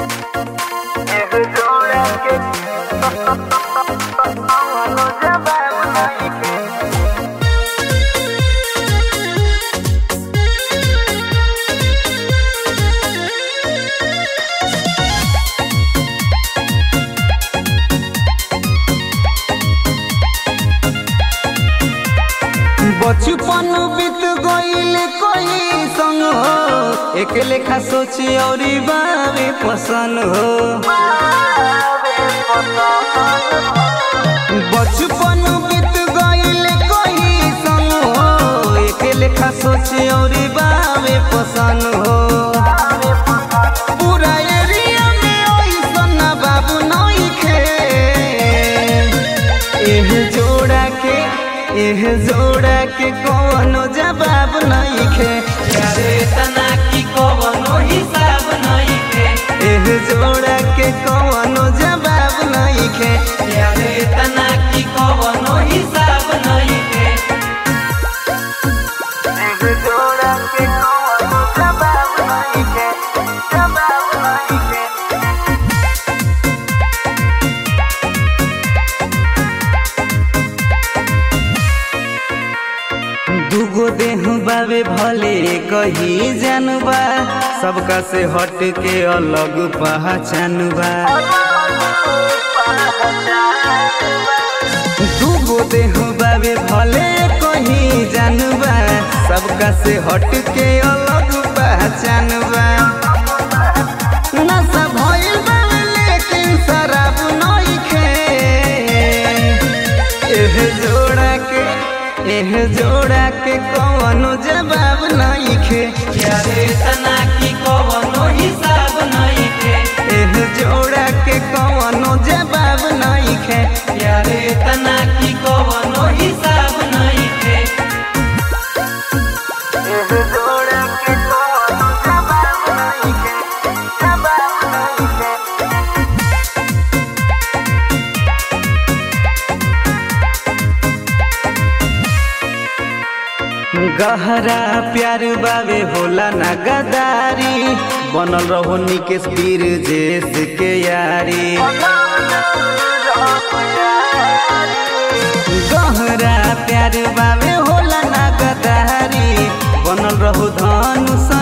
बचपन बीत गईल कोई संग हो एक लेखा सोची और बावे पसंद हो बचपन बीत गईल कोई संग हो एक लेखा सोची और बावे पसंद हो पूरा एरिया में ओइसन बाबू नइखे एह जोड़ा के एह जोड़ा के कौनो जवाब नइखे यारे तना की कवनो हिसाब नइखे एह जोड़ा के कौनो जवाब नइखे यारे तना की कवनो हिसाब नइखे एह जोड़ा के कौनो जवाब नइखे जवाब नइखे दूगो देह बावे भले कही जानबा सबका से हट के अलग पहचान बा दूगो देह बावे भले कही जानबा सबका से हट के अलग पहचान बा नशा भइल बावे लेकिन शराब नइखे एह जोड़ा के एह जोड़ा के कौनो जवाब नइखे यारे तना की कवनो हिसाब नइखे एह जोड़ा के कौनो जवाब नइखे यारे तना की कवनो हिसाब नइखे एह जोड़ा के कौनो जवाब नइखे जवाब नइखे गहरा प्यार बावे होला ना गदारी बनल रहो निकेश वीर जेस के यारी गहरा प्यार बावे होला ना गदारी बनल रहो धनुष